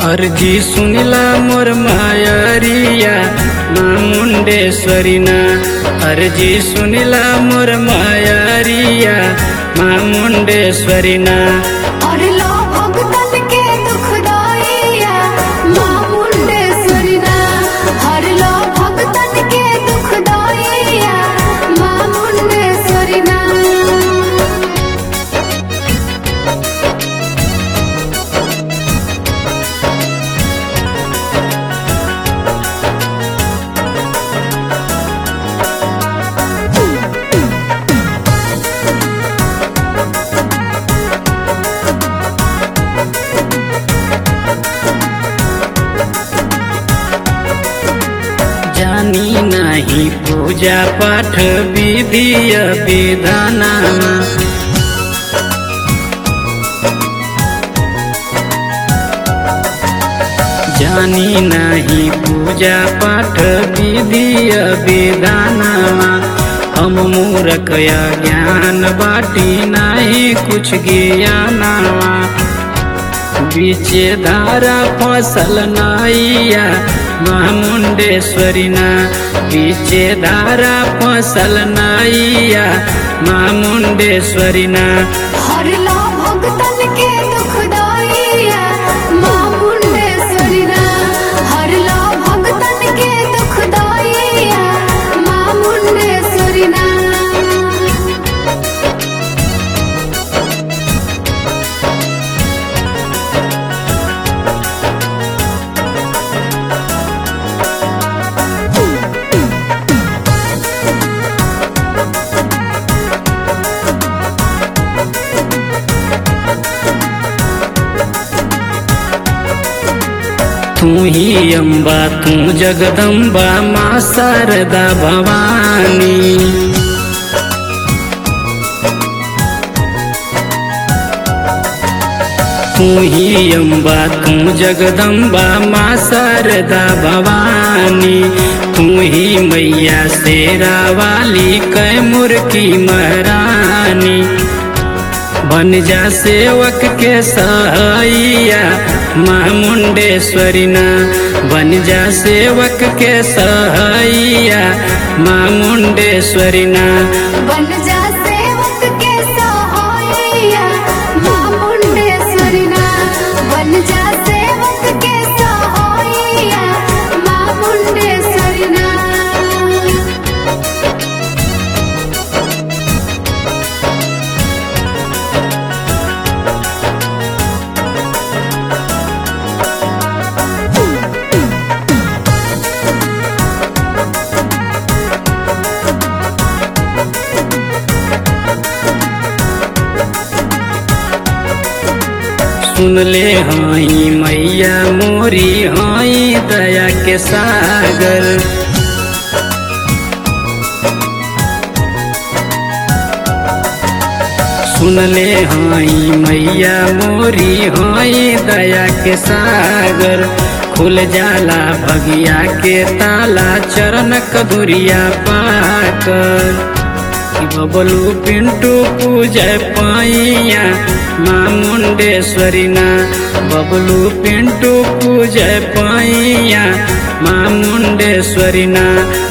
अर्जी सुनिला मोर मायरिया माँ मुंडेश्वरी ना अर्जी सुनिला मोर मायरिया माँ मुंडेश्वरी ना और लो भगतन के दुखदाइया माँ मुंडेश्वरी ना हर लो भगतन के दुखदाइया माँ मुंडेश्वरी ना जानी नाही पूजा पाठ विधि विधाना जानी नाही पूजा पाठ विधि विधाना हम मूर्ख या ज्ञान बाटी नाही कुछ ज्ञानावा बीचे धारा फसल नाइया माँ मुंडेश्वरी ना बीचे धारा फसल नाइया माँ मुंडेश्वरी ना हर लो भगतन के दुखदाइया माँ मुंडेश्वरी ना हर लो भगतन के दुखदाइया माँ मुंडेश्वरी ना तू ही अम्बा तू जगदम्बा माँ शारदा भवानी तू ही अम्बा तू जगदम्बा माँ शारदा भवानी तू ही मैया शेरा वाली कैमुर की महारानी बन जा सेवक के सहाइया माँ मुंडेश्वरी ना बन जा सेवक के सहाइया माँ मुंडेश्वरी ना बन जा सेवक के सहाइया माँ मुंडेश्वरी ना बन जा सेवक के सहाइया माँ मुंडेश्वरी ना सुन ले हाई मैया मोरी हाई दया के सागर सुन ले हाई मैया मोरी हाई दया के सागर खुल जाला भगिया के ताला चरण कदुरिया पाकर बबलू पिंटू पूजय पाइया माँ मुंडेश्वरी ना बबलू पिंटू पूजय पाइया माँ मुंडेश्वरी ना